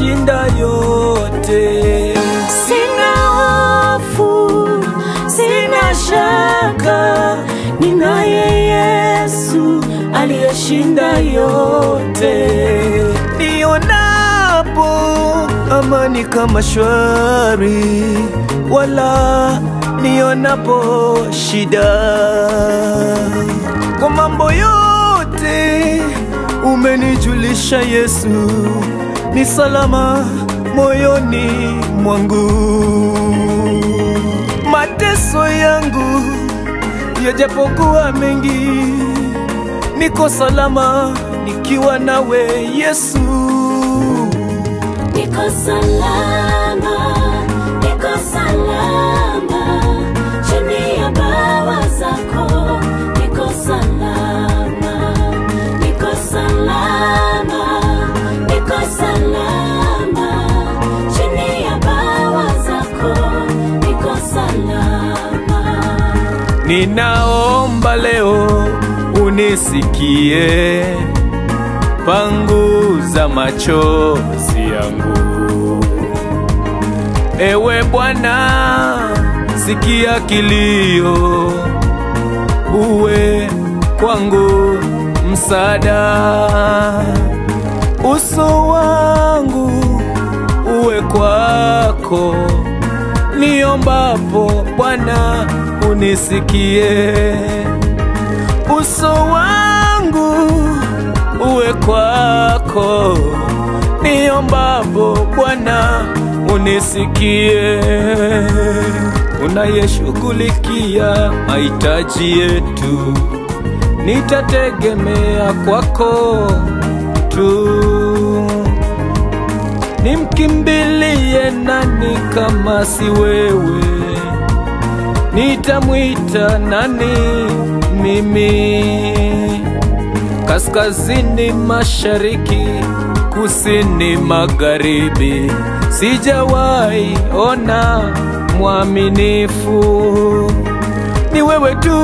aliyeshinda yote. Sina hofu, sina shaka, ninaye Yesu aliyeshinda yote. Nionapo amani kama shwari, wala nionapo shida, kwa mambo yote umenijulisha Yesu, ni salama moyoni mwangu. Mateso yangu yajapokuwa mengi, niko salama nikiwa nawe Yesu. Niko salama, niko salama, chini ya bawa zako, niko salama, niko salama, niko salama, chini ya bawa zako, niko salama. Ninaomba leo unisikie, panguza machozi yangu. Ewe Bwana, sikia kilio, uwe kwangu msaada. Uso wangu uwe kwako, niombapo Bwana unisikie. Uso wangu uwe kwako, niombapo Bwana unisikie. Unayeshughulikia mahitaji yetu, nitategemea kwako tu. Nimkimbilie nani kama si wewe? Nitamwita nani mimi? Kaskazini, mashariki, kusini, magharibi, sijawahi ona mwaminifu. Ni wewe tu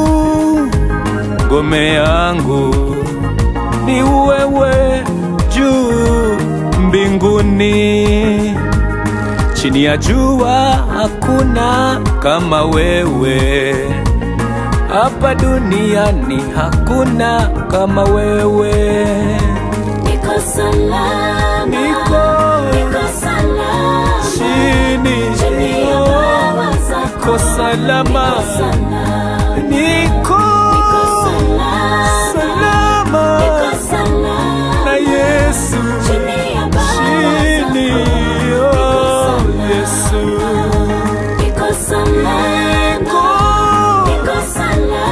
ngome yangu, ni wewe juu mbinguni, chini ya jua hakuna kama wewe, hapa duniani hakuna kama wewe. Niko salama, Niko niko salama, chini, chini ya bawa zako, niko salama, niko salama, niko niko salama, salama niko salama, na Yesu chini ya bawa chini, zako, oh Yesu. niko salama, Niko niko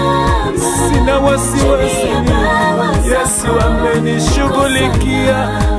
salama, sina wasiwasi, chini ya bawa Yesu zako, amenishughulikia,